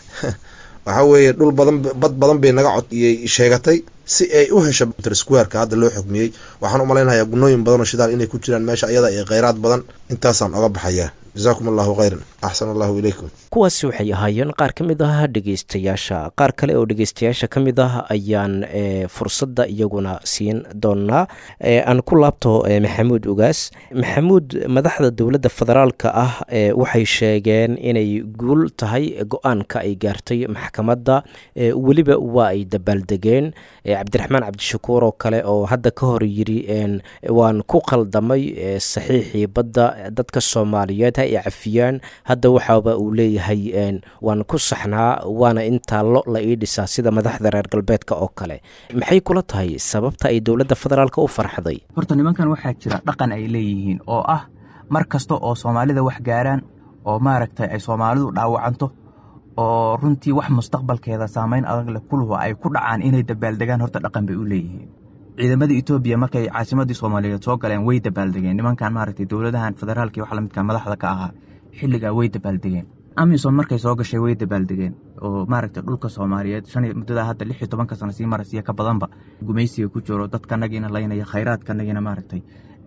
Speaker 10: waxaa weeye dhul badan bad badan bay naga cod iyay sheegatay si ay u hesho squareka hadda loo xukmiyey waxaan u malaynayaa gunooyin badan oo shidaal inay ku jiraan meesha ayada iyo kheyraad badan intaasaan oga baxayaa jasaakum allahu khayran axsan allahu ilaykum
Speaker 2: kuwaasi waxay ahaayeen qaar ka mid ah dhegeystayaasha qaar kale oo dhegeystayaasha ka mid ah ayaan fursadda iyaguna siin doonaa aan ku laabto maxamuud ugaas maxamuud madaxda dowladda federaalka ah waxay sheegeen inay guul tahay go-aanka ay gaartay maxkamadda weliba waa ay dabaaldegeen cabdiraxmaan cabdishakuur oo kale oo hadda ka hor yiri waan ku qaldamay saxiixii badda dadka soomaaliyeed ha i cafiyaan hadda waxaaba uu leeyahay waan ku saxnaa waana intaa lo la ii dhisaa sida madaxda reer galbeedka oo kale maxay kula tahay sababta ay dowladda federaalk u farxday
Speaker 4: horta nimankan waxaa jira dhaqan ay leeyihiin oo ah mar kasta oo soomaalida wax gaaraan oo maaragtay ay soomaalidu dhaawacanto oo runtii wax mustaqbalkeeda saamayn adag leh kuluhu ay ku dhacaan inay dabaaldegaan horta dhaqan bay u leeyihiin ciidamada etoobiya markay caasimadii soomaaliyeed soo galeen way dabaaldegeen nimankan maaragtay dowladahan federaalka iyo wax lamidka madaxda ka ahaa xilligaa way dabaaldegeen amisom markay soo gashay way dabaaldegeen oo maaragtay dhulka soomaaliyeed shan muddadaa hadda lix iyo tobanka sano sii marasiya ka badanba gumaysiga ku jiro dadkanagiina laynaya khayraadkanagiina maaragtay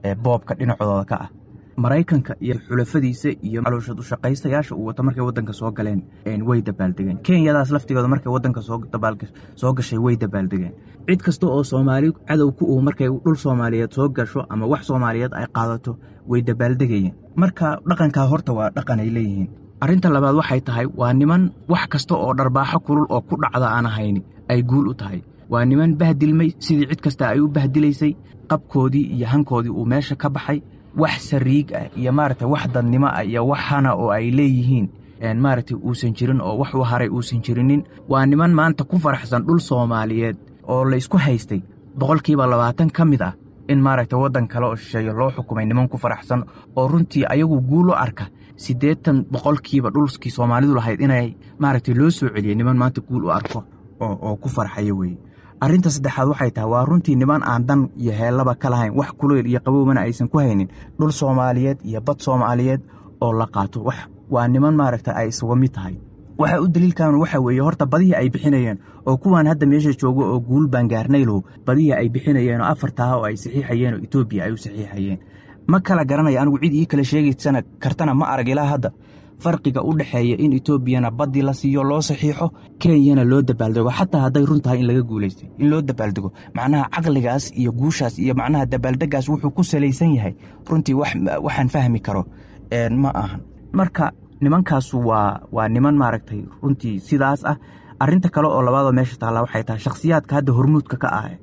Speaker 4: boobka dhinacooda ka ah maraykanka iyo xulafadiisa iyo caloosha ushaqaystayaasha uu wato markay wadanka soo galeen way dabaaldegeen kenyadaas laftigooda markay wadanka soo gashay way dabaaldegeen cid kasta oo soomaali cadow ku uu markay dhul soomaaliyeed soo gasho ama wax soomaaliyeed ay qaadato way dabaaldegayeen marka dhaqankaa horta waa dhaqan ay leeyihiin arrinta labaad waxay tahay waa niman wax kasta oo dharbaaxo kulul oo ku dhacda aan ahayni ay guul u tahay waa niman bahdilmay sidii cid kasta ay u bahdilaysay qabkoodii iyo hankoodii uu meesha ka baxay wax sariig ah iyo maaragtay wax dadnimo ah iyo wax hana oo ay leeyihiin maaragtay uusan jirin oo wax u haray uusan jirinin waa niman maanta ku faraxsan dhul soomaaliyeed oo la isku haystay boqolkiiba labaatan ka mid ah in maaragtay waddan kale oo shisheeyo loo xukumay niman ku faraxsan oo runtii ayagu guul u arka siddeetan boqolkiiba dhulkii soomaalidu lahayd inay maaragtay loo soo celiyey niman maanta guul u arko oo ku farxaya weeye arrinta saddexaad waxay tahay waa runtii niman aan dan iyo heellaba ka lahayn wax kuleyl iyo qabowbana aysan ku haynin dhul soomaaliyeed iyo bad soomaaliyeed oo la qaato waa niman maaragta ay isuga mid tahay waxa u daliilkan waxa weeye horta badihii ay bixinayeen oo kuwaan hadda meesha joogo oo guul baangaarnaylow badihii ay bixinayeen oo afartaha oo ay saxiixayeen oo etoobiya ay u saxiixayeen ma kala garanaya anigu cid ii kala sheegaysana kartana ma arag ilaa hadda farqiga u dhexeeya in etoobiyana baddii la siiyo loo saxiixo kenyana loo dabaaldego xataa hadday run tahay in laga guulaystay in loo dabaaldego macnaha caqligaas iyo guushaas iyo macnaha dabaaldegaas wuxuu ku salaysan yahay runtii waxaan fahmi karo ma ahan marka nimankaasu waa waa niman maaragtay runtii sidaas ah arinta kale oo labaadoo meesha taalla waxay tahay shakhsiyaadka hadda hormuudka ka ah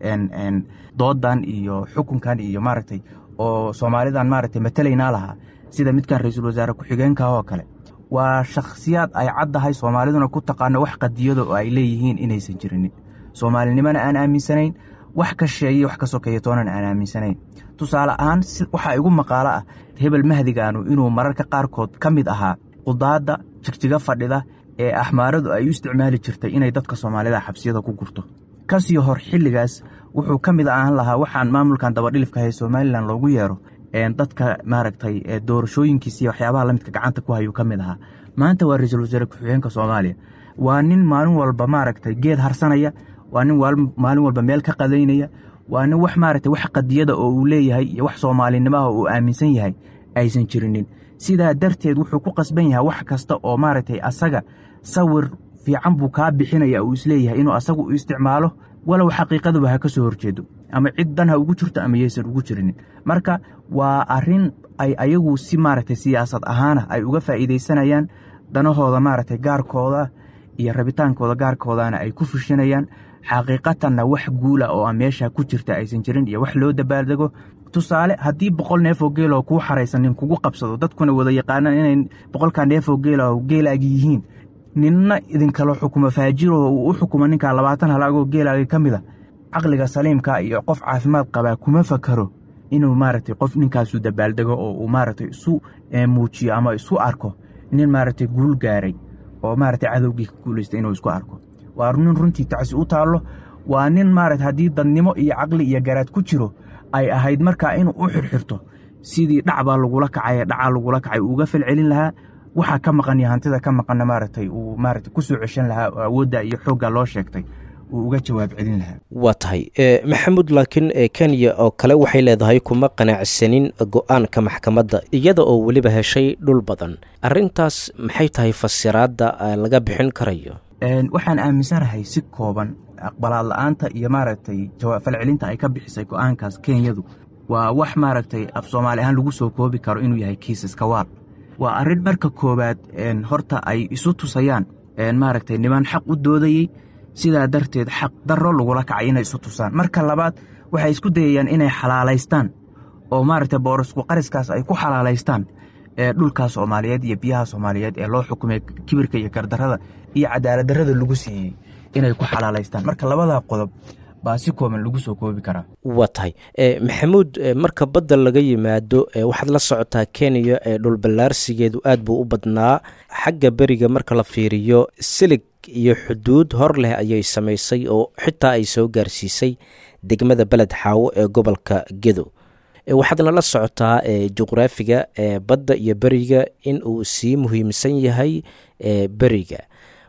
Speaker 4: doodan iyo xukunkan iyo maaragtay oo soomaalidan maaragtay matalaynaa lahaa sida midkan ra-iisul wasaare ku-xigeenka oo kale waa shakhsiyaad ay caddahay soomaaliduna ku taqaano wax qadiyada oo ay leeyihiin inaysan jirinin soomaalinimona aan aaminsanayn wax ka sheeye wax ka sokeeya toonan aan aaminsanayn tusaale ahaan waxaa igu maqaalo ah hebel mahdigaanu inuu mararka qaarkood ka mid ahaa qudaadda jigjiga fadhida ee axmaaradu ay u isticmaali jirtay inay dadka soomaalida xabsiyada ku gurto kasii hor xilligaas wuxuu ka mid ahaan lahaa waxaan maamulkan dabadhilifka hay somalilan loogu yeero dadka maaragtay doorashooyinkiisiiy waxyaabaha lamidka gacanta ku hayuu ka mid ahaa maanta waa ra-iisul wasaare ku-xigeenka soomaaliya waa nin maalin walba maaragtay geed harsanaya waa nin maalin walba meel ka qadaynaya waa nin wax maaragtay wax qadiyada oo uu leeyahay iyo wax soomaalinimaha uu aaminsan yahay aysan jirinin sidaa darteed wuxuu ku qasban yahay wax kasta oo maaragtay asaga sawir fiican buu kaa bixinaya uu isleeyahay inuu asagu u isticmaalo walow xaqiiqaduba ha ka soo horjeedo ama cid dan ha ugu jirto ama yaysan ugu jirinin marka waa arrin ay ayagu si maaragtay siyaasad ahaana ay uga faa'iidaysanayaan danahooda maaragtay gaarkooda iyo rabitaankooda gaarkoodana ay ku fushinayaan xaqiiqatanna wax guula oo a meesha ku jirta aysan jirin iyo wax loo dabaaldego tusaale haddii boqol neefoo geeloo kuu xaraysanin kugu qabsado dadkuna wada yaqaanaan inay boqolkaa neefoo geelo geelaagi yihiin ninna idinkalo xukumo faajiroo uu u xukumo ninkaa labaatan halaagoo geelaagi ka mid a caqliga saliimka iyo qof caafimaad qabaa kuma fakaro inuu maaragtay qof ninkaasu dabaaldego oo uu maaragtay isu muujiyo ama isu arko nin maaragtay guul gaaray oo maaragtay cadowgii ka guulaystay inuu isku arko waa nin runtii tacsi u taallo waa nin maaragta haddii dadnimo iyo caqli iyo garaad ku jiro ay ahayd markaa inuu u xirxirto sidii dhacbaa lagula kacay dhacaa lagula kacay uuga falcelin lahaa waxaa ka maqan iyo hantida ka maqanna maaragtay uu maaragtay ku soo ceshan lahaa oo awoodda iyo xoogga loo sheegtay uu uga jawaab celin lahaa
Speaker 2: waa tahay maxamuud laakiin kenya oo kale waxay leedahay kuma qanacsanin go-aanka maxkamadda iyada oo weliba heshay dhul badan arrintaas maxay tahay fasiraadda laga bixin karayo
Speaker 4: waxaan aaminsanahay si kooban aqbalaad la-aanta iyo maaragtay falcelinta ay ka bixisay go-aankaas kenyadu waa wax maaragtay af soomaali ahaan lagu soo koobi karo inuu yahay kiisaska waal waa arrin marka koowaad horta ay isu tusayaan maaragtay niman xaq u doodayey sidaa darteed xaq darro lagula kacay inay isu tusaan marka labaad waxay isku dayayaan inay xalaalaystaan oo maaragtay boorasku qariskaas ay ku xalaalaystaan dhulkaas soomaaliyeed iyo biyaha soomaaliyeed ee loo xukumay kibirka iyo gardarrada iyo cadaaladdarrada lagu siiyey inay ku xalaalaystaan marka labadaa qodob baa si kooban lagu soo koobi karaa
Speaker 2: waa tahay maxamuud marka badda laga yimaado waxaad la socotaa kenya ee dhulballaarsigeedu aad buu u badnaa xagga beriga marka la fiiriyo silig iyo xuduud hor leh ayay samaysay oo xitaa ay soo gaarsiisay degmada beled xaawo ee gobolka gedo waxaadna la socotaa juqraafiga badda iyo beriga in uu sii muhiimsan yahay beriga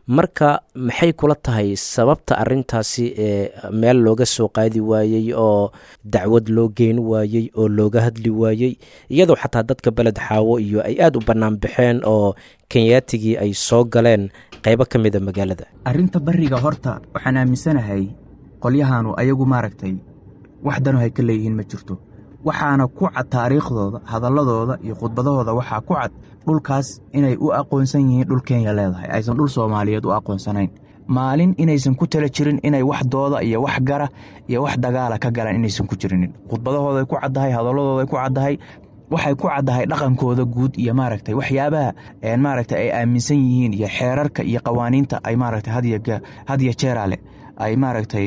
Speaker 2: marka maxay kula tahay sababta arintaasi ee meel looga soo qaadi waayey oo dacwad loo geyn waayey oo looga hadli waayey iyadoo xataa dadka beled xaawo iyo ay aada u bannaan baxeen oo kenyaatigii ay soo galeen qaybo ka mida magaalada
Speaker 11: arrinta bariga horta waxaan aaminsanahay qolyahaanu ayagu maaragtay wax dano hay ka leeyihiin ma jirto waxaana ku cad taariikhdooda hadalladooda iyo khudbadahooda waxaa ku cad dhulkaas inay u aqoonsan yihiin dhul kenya leedahay aysan dhul soomaaliyeed u aqoonsanayn maalin inaysan ku tala jirin inay wax dooda iyo wax gara iyo wax dagaala ka galaan inaysan ku jirinin khudbadahooday ku caddahay hadalladooday ku caddahay waxay ku caddahay dhaqankooda guud iyo maaragtay waxyaabaha maaragtay ay aaminsan yihiin iyo xeerarka iyo qawaaniinta ay maaragtay hadiyo jeeraale ay maaragtay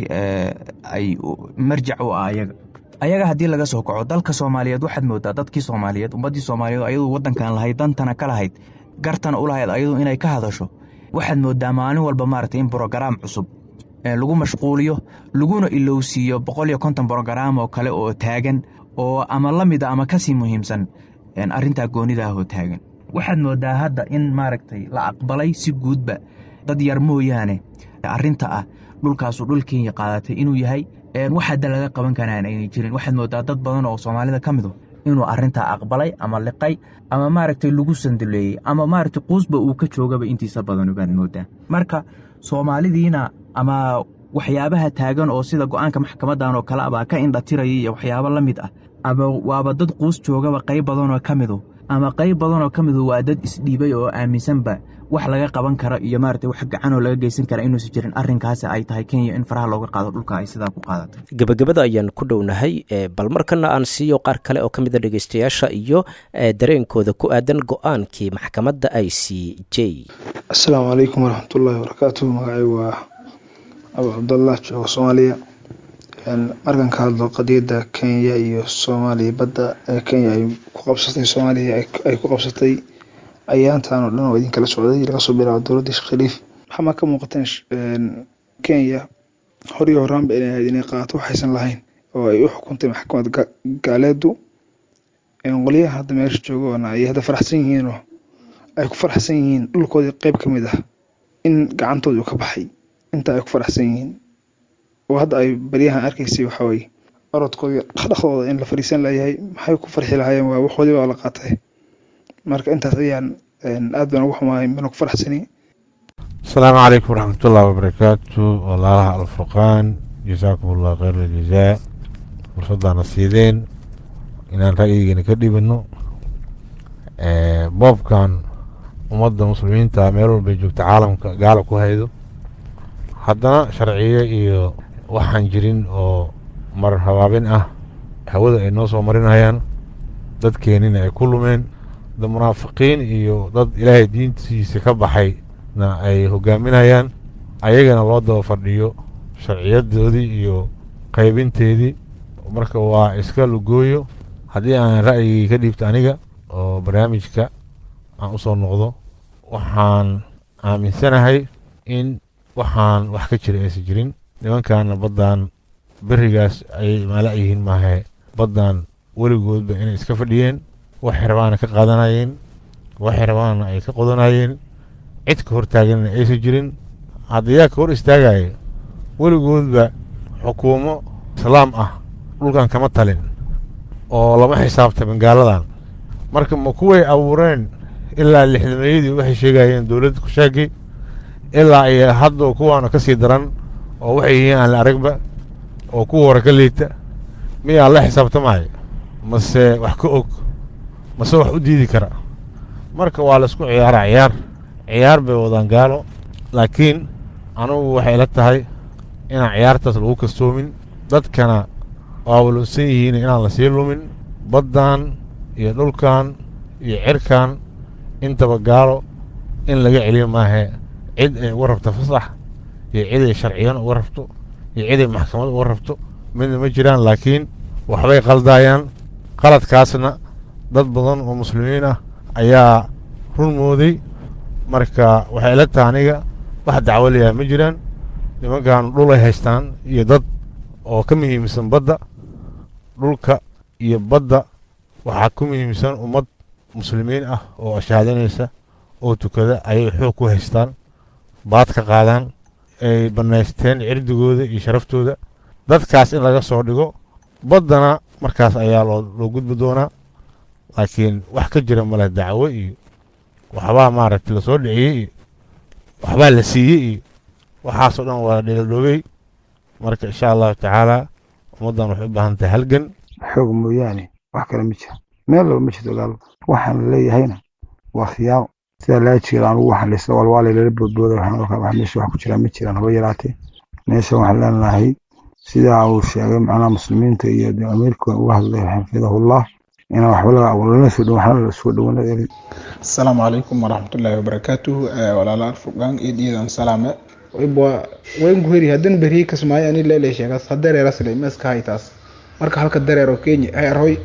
Speaker 11: ay marjac u ah ayaga ayaga haddii laga soo kaco dalka soomaaliyeed waxaad moodaa dadkii soomaaliyeed ummaddii soomaaliyeed ayadu waddankan lahayd dantana ka lahayd gartana u lahayd ayadu inay ka hadasho waxaad moodaa maalin walba maaragtay in brogaraam cusub lagu mashquuliyo laguna ilowsiiyo boqol iyo konton brogaraam oo kale oo taagan oo ama la mid a ama kasii muhiimsan arrintaa goonidaahoo taagan waxaad moodaa hadda in maaragtay la aqbalay si guudba dad yar mooyaane arrinta ah dhulkaasu dhul kenya qaadatay inuu yahay wax hadda laga qaban karaan aynay jirin waxaad moodaa dad badan oo soomaalida ka mido inuu arrintaa aqbalay ama liqay ama maaragtay lagu sanduleeyey ama maaragtay quusba uu ka joogaba intiisa badan baad moodaa marka soomaalidiina ama waxyaabaha taagan oo sida go-aanka maxkamadan oo kale abaa ka indhatiraya iyo waxyaabo la mid ah ama waaba dad quus joogaba qayb badanoo ka midu ama qayb badanoo ka midu waa dad isdhiibay oo aaminsanba wax laga qaban karo iyo maaragtay wax gacanoo laga geysan kara inuusan jirin arrinkaasi ay tahay kenya in faraha looga qaado dhulka ay sidaa ku qaadatay
Speaker 2: gebagabada ayaan ku dhownahay bal markana aan siiyo qaar kale oo ka mid a dhegeystayaasha iyo dareenkooda ku aadan go-aankii maxkamadda i c j
Speaker 12: asalaamu calaykum waraxmatullaahi wabarakaatu magacay waa abu cabdallah joogo soomaaliya markan ka hadlo qadiyadda kenya iyo soomaaliya badda kenya ay ku qabsatay soomaaliya ay ku qabsatay ayaantan oo dhan oo idinkala socday laga soo bilaabo dowladda sheekh khaliif waxamaa ka muuqateen kenya horiyo horaanba inay ahayd inay qaato waxaysan lahayn oo ay u xukuntay maxkamad gaaleedu qolyaha hadda meesha joogoona ay hadda faraxsan yihiin oo ay ku faraxsan yihiin dhulkoodii qeyb ka mid ah in gacantooda uu ka baxay inta ay ku faraxsan yihiin oo hadda ay baryahan arkaysay waxaa weye orodkoodii dhaqdhaqdooda in la fariisan layahay maxay ku farxi lahaayeen waa waxoodii baa la qaatay marka intaas ayaan aad baan ugu xumahay mana ku faraxsani
Speaker 13: asalaamu calaykum waraxmatullahi wabarakaatu walaalaha alfurqaan jasaakum allah khayr aljazaa fursaddaana siideen inaan ra'yigeena ka dhibino boobkan ummadda muslimiinta meel walbay joogta caalamka gaala ku haydo haddana sharciyo iyo waxaan jirin oo marar habaabin ah hawada ay noo soo marinayaan dadkeenina ay ku lumeen dad munaafiqiin iyo dad ilaahay diintiisa ka baxayna ay hogaaminayaan ayagana loo daba fadhiyo sharciyadoodii iyo qaybinteedii marka waa iska lugooyo haddii aan ra'yigii ka dhiibto aniga oo barnaamijka aan u soo noqdo waxaan aaminsanahay in waxaan wax ka jira aysan jirin nimankaana baddan berigaas ayay maala yihiin maahe baddan weligoodba inay iska fadhiyeen waxay rabaana ka qaadanayeen waxay rabaana ay ka qodanayeen cid ka hortaaganna aysan jirin haddayaa ka hor istaagaya weligoodba xukuumo islaam ah dhulkan kama talin oo lama xisaabtamin gaaladan marka ma kuway abuureen ilaa lixdameeyadii waxay sheegayeen dowladda kushaagay ilaa ay hadda kuwaana ka sii daran oo waxay yihiin aan la aragba oo kuwa hore ka liita miyaa la xisaabtamaya mase wax ka og mase wax u diidi kara marka waa la isku ciyaara ciyaar ciyaar bay wadaan gaalo laakiin anugu waxay la tahay inaan ciyaartaas lagu kastoomin dadkana waa walunsan yihiin inaan la sii lumin baddan iyo dhulkan iyo cirkan intaba gaalo in laga celiyo maahe cid ay uga rabto fasax iyo cid ay sharciyan uga rabto iyo cid ay maxkamad uga rabto midna ma jiraan laakiin waxbay qaldaayaan qaladkaasna dad badan oo muslimiin ah ayaa run mooday marka waxay ila tahay aniga wax dacwo layahay ma jiraan nimankan dhul ay haystaan iyo dad oo ka muhiimsan badda dhulka iyo badda waxaa ku muhiimsan ummad muslimiin ah oo shahaadanaysa oo tukada ayay xoog ku haystaan baad ka qaadaan ay bannaysteen cirdigooda iyo sharaftooda dadkaas in laga soo dhigo baddana markaas ayaa loo gudbi doonaa laakiin wax ka jira male dacwo iyo waxbaa maaragtay lasoo dhiciyey iyo waxbaa la siiyey iyo waxaasoo dhan waa dheeldhoobey marka insha allahu tacaala ummaddan waxay u baahan tahay halgan
Speaker 12: xoog mooyaane wax kale ma jiro meel laba ma jirto ogaal waxaan la leeyahayna waa khiyaamo sidaa laa jeeda anugu waxaan laysla walwaalay lala boodbooda waxaan ogaa wax meesha wax ku jiraan ma jiraan haba yaraatee meesha waxaan leenahay sidaa uu sheegay macnaha muslimiinta iyo amiirka uga hadlay xafidahullah inaan waxba lana soo dhow waxna soo dhowaan
Speaker 14: asalaamu calaykum waraxmatullaahi wabarakaatuhu walaalaal furqaan iyo diidan salaame waynku heri hadan beriyi kasmaayo ani leele sheegas hadereerasle meeska haytaas marka halka dareero kenya hay arhoy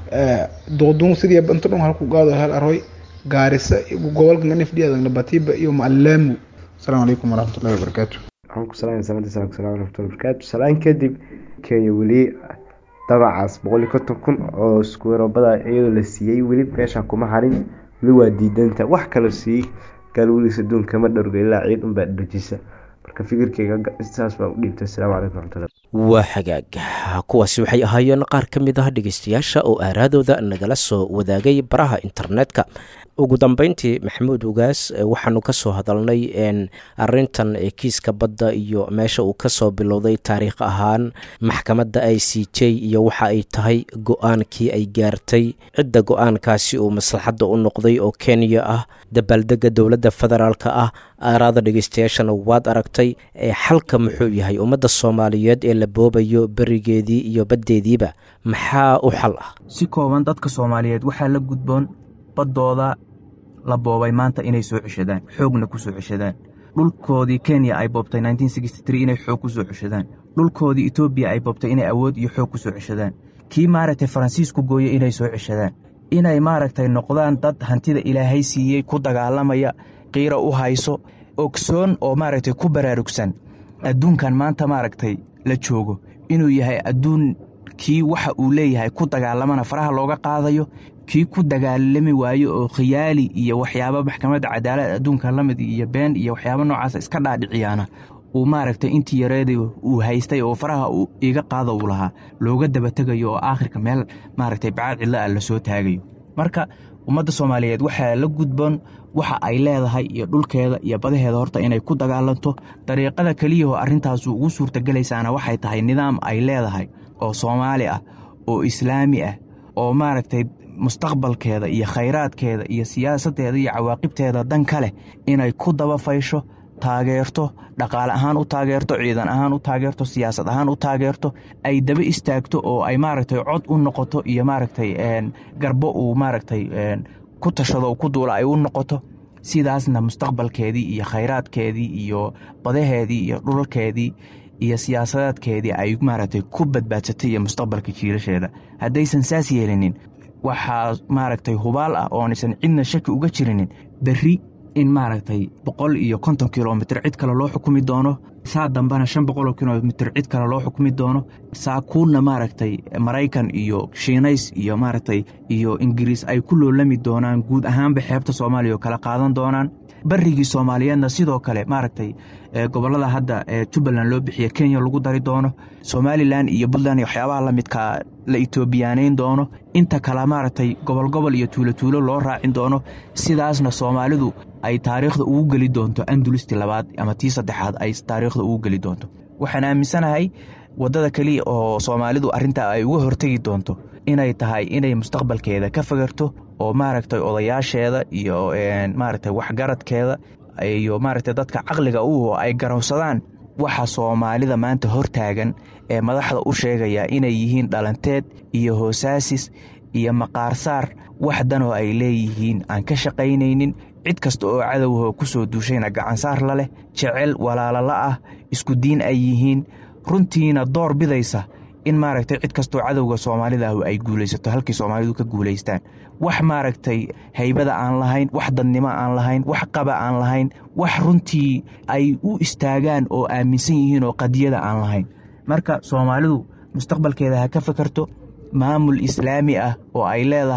Speaker 14: doodun sidii banto dhon halku qaado hal arhoy gaarisa gobolka nganifdhiyaadagna batiba iyo maalaamu asalaamu calaykum waraxmatullahi wabarakaatu
Speaker 15: waxaan ku salaamay samada salaam salaam waraxmatullahi wabarakaatu salaan kadib kenya weli dabacaas boqol iyo konton kun oo iskuweerobada iyadoo la siiyey weli meesha kuma harin weli waa diidanta wax kaloo siiyey gaalweliis adduunka ma dhowrga ilaa ciid unbaa dhajisa marka fikirkeyga saas baa u dhiibtay asalaamu calaykum waraxmatullahi
Speaker 2: waa xagaag kuwaasi waxay ahaayeen qaar ka mid ah dhegeystayaasha oo aaraadooda nagala soo wadaagay baraha internetka ugu dambeyntii maxamuud ugaas waxaanu ka soo hadalnay arintan kiiska badda iyo meesha uu kasoo bilowday taariikh ahaan maxkamadda i c j iyo waxa ay tahay go-aankii ay gaartay cidda go-aankaasi uu maslaxadda u noqday oo kenya ah dabaaldega dowladda federaalka ah aaraada dhegeystayaashana waad aragtay xalka muxuu yahay ummadda soomaaliyeed ee la boobayo berigeedii iyo baddeediiba maxaa u xal ah
Speaker 11: si kooban dadka soomaaliyeed waxaa la gudboon baddooda la boobay maanta inay soo ceshadaan xoogna ku soo ceshadaan dhulkoodii kenya ay boobtay inay xoog ku soo ceshadaan dhulkoodii etoobiya ay boobtay inay awood iyo xoog ku soo ceshadaan kii maaragtay faransiisku gooyey inay soo ceshadaan inay maaragtay noqdaan dad hantida ilaahay siiyey ku dagaalamaya qiira u hayso ogsoon oo maaragtay ku baraarugsan adduunkan maanta maaragtay la joogo inuu yahay adduun kii waxa uu leeyahay ku dagaalamana faraha looga qaadayo kii ku dagaalami waayo oo khiyaali iyo waxyaaba maxkamadda cadaalad adduunka lamid iyo been iyo waxyaaba noocaasa iska dhaadhiciyaana uu maaragtay intii yareeda uu haystay oo faraha uu iga qaada uu lahaa looga dabategayo oo aakhirka meel maaragtay bacaad cidlo ah lasoo taagayo marka ummadda soomaaliyeed waxaa la gudboon waxa ay leedahay iyo dhulkeeda iyo badaheeda horta inay ku dagaalanto dariiqada keliyahoo arrintaasu ugu suurtagelaysaana waxay tahay nidaam ay leedahay oo soomaali ah oo islaami ah oo maaragtay mustaqbalkeeda iyo khayraadkeeda iyo siyaasaddeeda iyo cawaaqibteeda dan ka leh inay ku dabafaysho taageerto dhaqaale ahaan u taageerto ciidan ahaan u taageerto siyaasad ahaan u taageerto ay daba istaagto oo ay maaragtay cod u noqoto iyo maaragtay garbo uu maaragtay ku tashado ku duula ay u noqoto sidaasna mustaqbalkeedii iyo khayraadkeedii iyo badaheedii iyo dhulalkeedii iyo siyaasadeedkeedii ay maaragtay ku badbaadsatay iyo mustaqbalka jiilasheeda haddaysan saas yeelinin waxaa maaragtay hubaal ah oonaysan cidna shaki uga jirinin berri in maaragtay boqol iyo konton kilomitr cid kale loo xukumi doono saa dambena shan boqoloo kilomitr cid kale loo xukumi doono saa kuuna maaragtay maraykan iyo shiinays iyo maaragtay iyo ingiriis ay ku loolami doonaan guud ahaanba xeebta soomaaliya oo kala qaadan doonaan barigii soomaaliyeedna sidoo kale maaragtay gobolada hadda ee jubbaland loo bixiya kenya lagu dari doono somalilan iyo puntland iyo waxyaabaha lamidka la etoobiyaaneyn doono inta kale maaragtay gobol gobol iyo tuulo tuulo loo raacin doono sidaasna soomaalidu ay taariikhda ugu geli doonto andulisti labaad ama tii saddexaad ay taariikhda ugu geli doonto waxaan aaminsanahay waddada keliya oo soomaalidu arrintaa ay uga hortegi doonto inay tahay inay mustaqbalkeeda ka fagarto oo maaragtay odayaasheeda iyo maaragtay waxgaradkeeda iyo maaragtay dadka caqliga u ay garawsadaan waxa soomaalida maanta hortaagan ee madaxda u sheegaya inay yihiin dhalanteed iyo hoosaasis iyo maqaarsaar wax danoo ay leeyihiin aan ka shaqaynaynin cid kasta oo cadowho ku soo duushayna gacansaar la leh jecel walaalala ah isku diin ay yihiin runtiina door bidaysa in maaragtay cid kastoo cadowga soomaalida ah ay guulaysato halkii soomaalidu ka guulaystaan wax maaragtay haybada aan lahayn wax dadnimo aan lahayn wax qaba aan lahayn wax runtii ay u istaagaan oo aaminsan yihiin oo qadiyada aan lahayn marka soomaalidu mustaqbalkeeda ha ka fakarto maamul islaami ah oo ay leedahay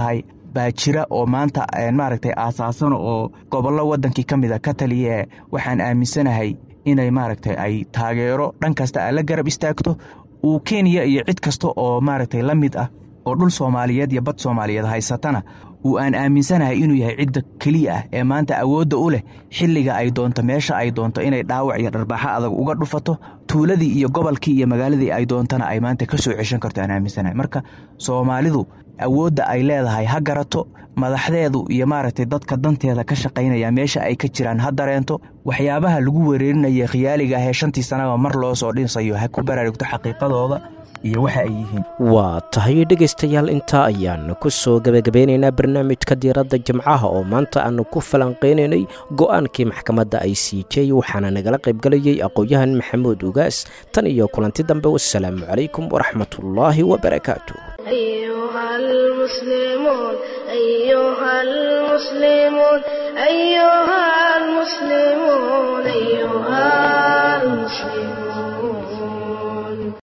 Speaker 11: baa jira oo maanta maaragtay aasaasano oo gobollo waddankii ka mid a ka taliya waxaan aaminsanahay inay maaragtay ay taageero dhan kasta a la garab istaagto uu kenya iyo cid kasta oo maaragtay la mid ah oo dhul soomaaliyeed iyo bad soomaaliyeed haysatana uu aan aaminsanahay inuu yahay cidda keliya ah ee maanta awoodda u leh xilliga ay doonto meesha ay doonto inay dhaawac iyo dharbaaxo adag uga dhufato tuuladii iyo gobolkii iyo magaaladii ay doontana ay maanta ka soo ceshan karto aan aaminsanahay marka soomaalidu awoodda ay leedahay ha garato madaxdeedu iyo maaragtay dadka danteeda ka shaqaynaya meesha ay ka jiraan ha dareento waxyaabaha lagu wereerinaya khiyaaliga ah ee shantii sanaba mar loo soo dhinsayo ha ku baraarugto xaqiiqadooda iyo waxa ay yihiin
Speaker 2: waa tahay dhegaystayaal intaa ayaan ku soo gebagabeynaynaa barnaamijka diiradda jimcaha oo maanta aanu ku falanqeynaynay go'aankii maxkamadda i c j waxaana nagala qaybgalayay aqoon-yahan maxamuud ugaas tan iyo kulanti dambe wasalaamu calaykum waraxmatullaahi wabarakaatu
Speaker 1: أيها المسلمون أيها المسلمون أيها المسلمون أيها المسلمون